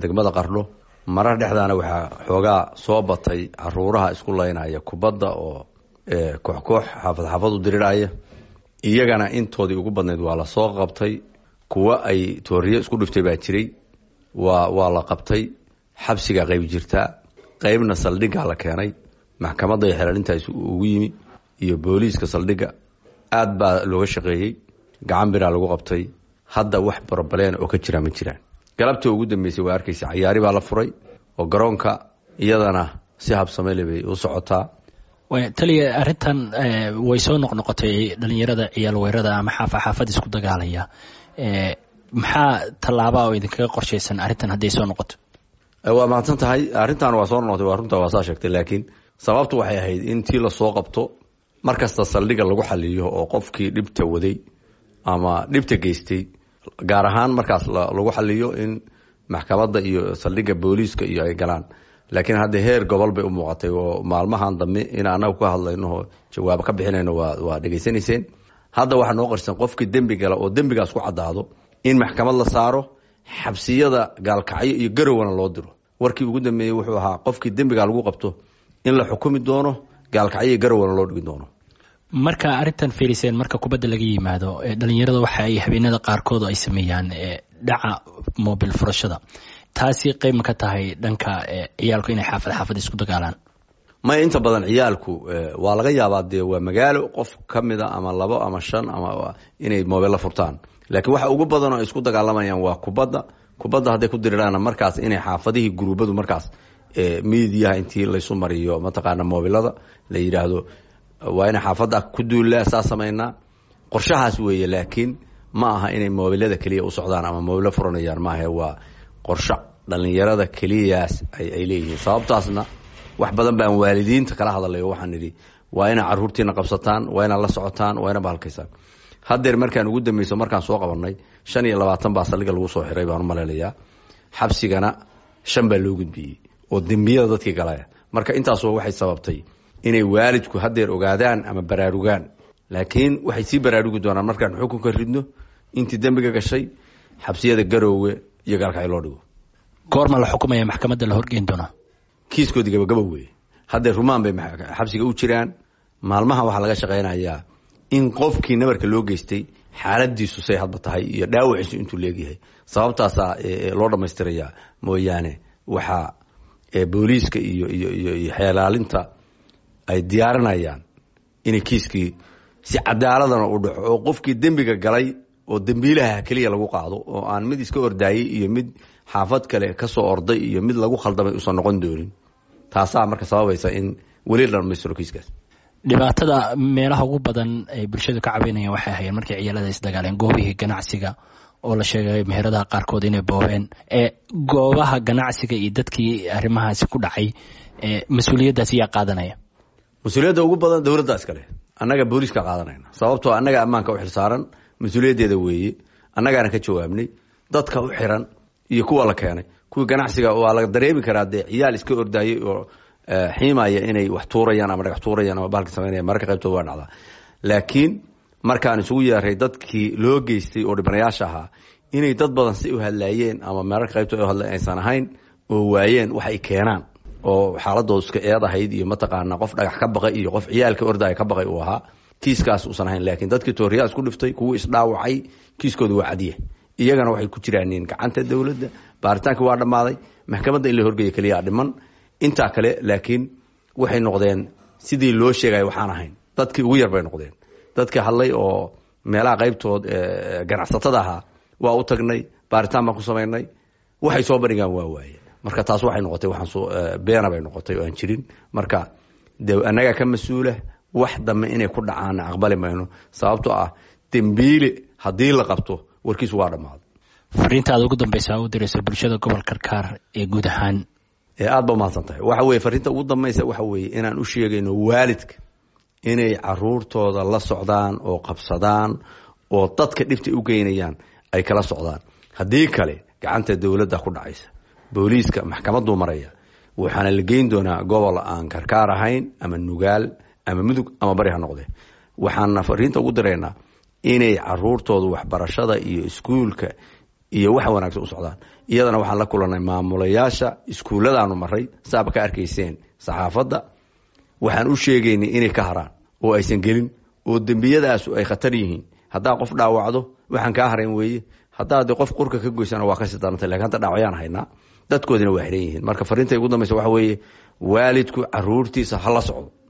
degmada qardho marar dhexdaana waxaa xoogaa soo batay caruuraha isku laynaya kubadda oo koox koox xaafad xaafad u diriraya iyagana intoodii ugu badnayd waa la soo qabtay kuwa ay tooriye isku dhiftay baa jiray waa waa la qabtay xabsigaa qayb jirtaa qaybna saldhiggaa la keenay maxkamadda iyo xelaalintaas ugu yimi iyo booliiska saldhigga aad baa looga shaqeeyey gacan biraa lagu qabtay hadda wax borobaleen oo ka jira ma jiraan galabta ugu dambeysay waa arkaysa cayaari baa la furay oo garoonka iyadana si habsamele bay u socotaa taliya arrintan way soo noqnoqotay dhalinyarada ciyaal weerada ama xaafa xaafad isku dagaalaya maxaa tallaabaa oo idinkaga qorshaysan arrintan hadday soo noqoto waa mahadsan tahay arrintan waa soo noqotay waa runta waa saa sheegtay laakiin sababtu waxay ahayd in tii lasoo qabto mar kasta saldhiga lagu xaliyo oo qofkii dhibta waday ama dhibta geystay gaar ahaan markaas lagu xaliyo in maxkamadda iyo saldhiga booliiska iyo ay galaan laakiin hadda heer gobol bay u muuqatay oo maalmahan dambe in anagu ka hadlayno jawaab ka bixinayno waa dhegaysanayseen hadda waxaa noo qarsan qofkii dembi gala oo dembigaas ku caddaado in maxkamad la saaro xabsiyada gaalkacyo iyo garowana loo diro warkii ugu dambeeyey wuxuu ahaa qofkii dembiga lagu qabto in la xukumi doono gaalkacyo iyo garowana loo dhigi doono marka arrintan fiiriseen marka kubadda laga yimaado dhalinyarada waxa ay habeenada qaarkood ay sameeyaan dhaca mobil furashada taasi qeyb ma ka tahay dhanka ciyaalku inay xaafad xaafad isku dagaalaan maya inta badan ciyaalku waa laga yaabaa dee waa magaalo qof ka mida ama labo ama shan ama inay mobilla furtaan laakiin waxa ugu badan oo ay isku dagaalamayaan waa kubadda kubadda hadday ku diriraan markaas inay xaafadihii guruubadu markaas midiyaha intii laysu mariyo mataqaana mobilada la yidhaahdo waa inay xaafadda ku duullaa saa samaynaa qorshahaas weeye laakiin ma aha inay mobilada keliya u socdaan ama mobilo furanayaan maaha waa qorsho dhalinyarada keliyaas ay leeyihiin sababtaasna wax badan baan waalidiinta kala hadalayo waxaan idhi waa inaa caruurtiina qabsataan waa inaa la socotaan waa ina bahalkaysaan hadeer markaan ugu dambeyso markaan soo qabanay shan iyo labaatan baa saldhiga lagu soo xiray baan u malaynayaa xabsigana shan baa loo gudbiyey oo dembiyada dadkii galaya marka intaasoo waxay sababtay inay waalidku hadeer ogaadaan ama baraarugaan laakiin waxay sii baraarugi doonaan markaan xukunka ridno intii dembiga gashay xabsiyada garoowe iyo gaalkacyo loo dhigo goorma la xukumaya maxkamadda la horgeyn doonaa kiiskoodii gabagaba weeye haddee rumaan bay xabsiga u jiraan maalmaha waxaa laga shaqaynayaa in qofkii nabarka loo geystay xaaladiisu say hadba tahay iyo dhaawaciisu intuu leegyahay sababtaasaa loo dhammaystirayaa mooyaane waxaa booliiska iyo iyo iyo xeelaalinta ay diyaarinayaan inay kiiskii si cadaaladana u dhaco oo qofkii dembiga galay oo dembiilaha keliya lagu qaado oo aan mid iska ordaayey iyo mid xaafad kale kasoo orday iyo mid lagu khaldamay usan noqon doonin taasaa marka sababaysa in weli la dhamaystiro kiiskaas dhibaatada meelaha ugu badan ay bulshadu ka cabeynayaan waxay ahayeen markay ciyaalada isdagaaleen goobihii ganacsiga oo la sheegay meheradaha qaarkood inay boobeen goobaha ganacsiga iyo dadkii arrimahaasi ku dhacay mas-uuliyaddaas yaa qaadanaya mas-uuliyadda ugu badan dowladda iskale annaga booliiska qaadanayna sababtoo annaga ammaanka u xilsaaran mas-uuliyaddeeda weeye annagaana ka jawaabnay dadka u xiran iyo kuwa la keenay kuwii ganacsiga waa la dareemi karaa dee ciyaal iska ordaayey oo xiimaya inay wax tuurayaan ama dhagax tuurayaan ama bahalka samaynaya mararka qaybtood waa dhacdaa laakiin markaan isugu yeeray dadkii loo geystay oo dhibanayaasha ahaa inay dad badan si u hadlaayeen ama mararka qaybtood u hadla aysan ahayn oo waayeen wax ay keenaan oo xaaladooda iska eed ahayd iyo mataqaana qof dhagax ka baqay iyo qof ciyaalka ordaya ka baqay uu ahaa kiiskaas uusan ahayn laakiin dadkii tooriyaa isku dhiftay kuwii isdhaawacay kiiskooda waa cadiya iyagana waxay ku jiraaniin gacanta dowladda baaritaankii waa dhammaaday maxkamadda in la horgeeya keliyaa dhiman intaa kale laakiin waxay noqdeen sidii loo sheegaya waxaan ahayn dadkii ugu yar bay noqdeen dadkii hadlay oo meelaha qaybtood ganacsatada ahaa waa u tagnay baaritaan baan ku samaynay waxay soo bandhigaan waa waaye marka taas waxay noqotay waxaan beena bay noqotay oo aan jirin marka de annagaa ka mas-uula wax dambe inay ku dhacaana aqbali mayno sababtoo ah dembiile haddii la qabto warkiisu waa dhammaaday fariintaada ugu dambeysa u diraysa bulshada gobol karkaar ee guud ahaan aad ba umahadsan tahay waxa weye fariinta ugu dambeysa waxa weeye inaan u sheegayno waalidka inay caruurtooda la socdaan oo qabsadaan oo dadka dhibta u geynayaan ay kala socdaan haddii kale gacanta dowladda ku dhacaysa booliiska maxkamaduu maraya waxaana la geyn doonaa gobol aan karkaar ahayn ama nugaal ama mudug ama bari ha noqde waxaana fariinta ugu diraynaa inay caruurtooda waxbarashada iyo iskuulka iyo wax wanaagsan u socdaan iyadana waxaan la kulanay maamulayaasha iskuulladaanu maray saaba ka arkayseen saxaafadda waxaan u sheegaynay inay ka haraan oo aysan gelin oo dembiyadaasu ay khatar yihiin haddaa qof dhaawacdo waxaan kaa harayn weeye haddaad qof qurka ka goysana waa kasii darantay lakin hadda dhaawacyaan haynaa dadkoodina waa xiran yihiin marka fariintay ugu dambaysa waxa weeye waalidku caruurtiisa ha la socdo